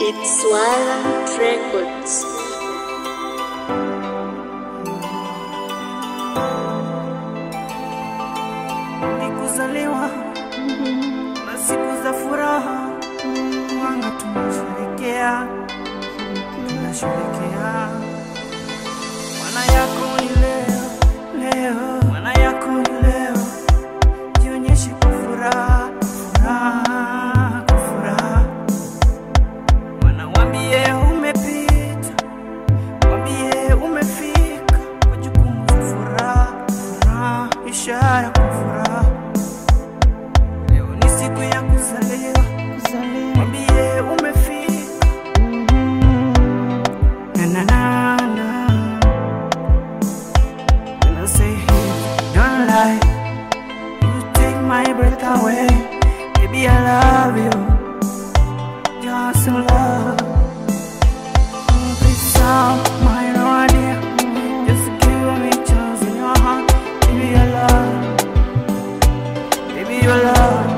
It's Swala Records. ni kuzaliwa na siku za furaha, mwanga tunasherekea, tunasherekea. Mwana yako ni leo, leo, mwana yako ni leo, jionyeshe kwa furaha, furaha, kwa furaha. Mwana wambie umepita, wambie umefika, kwa jukumu za furaha, furaha, ishara kwa furaha. Leo ni siku ya kuzaliwa, mwambie umefika. Na, na, na, na. When I say hey, don't lie, you take my breath away. Baby, I love you, just in love. Mm, Please sound my idea, just give me chance in your heart. Baby, I love, baby, I love.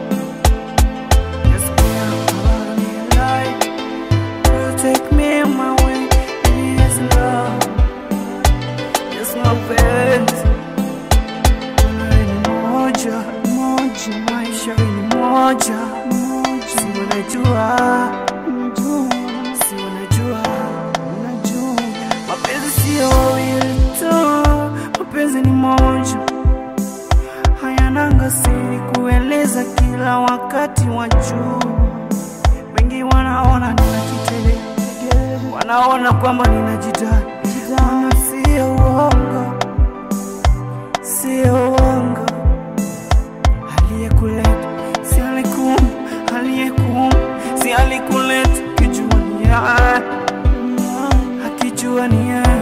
Just give me a light, you take me on my way. Baby, it's love. Yes, mapenzi Wewe ni moja moja, maisha ni moja moja, si unajua si unajua unajua, mapenzi sio wawili tu, mapenzi ni moja, hayananga siri kueleza kila wakati wa juu. Wengi wanaona ninajitele, wanaona kwamba ninajidai, Maana sio uongo, sio uongo. Aliyekuleta si alikum, aliyekum si alikuleta, kijua ni yeye, akijua ni yeye.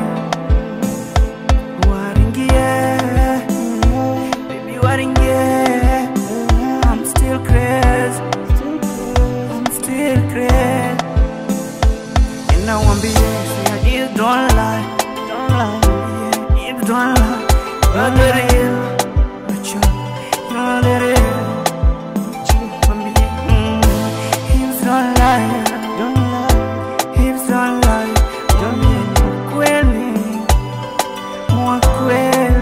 Waringie, baby waringie, I'm still crazy, I'm still crazy. And I want be say I just don't lie, don't lie, yeah, if don't lie, you're the real, but you, you're the real. Want me, mm, hips don't lie, don't lie, hips don't lie, don't be kweli, mwa kweli,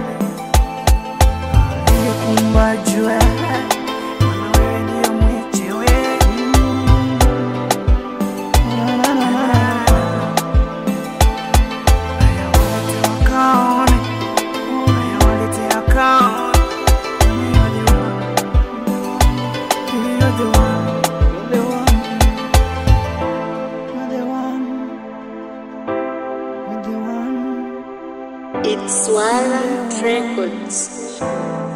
aliyekumba jua, maana wewe ndio mwenyewe. It's Swala Records.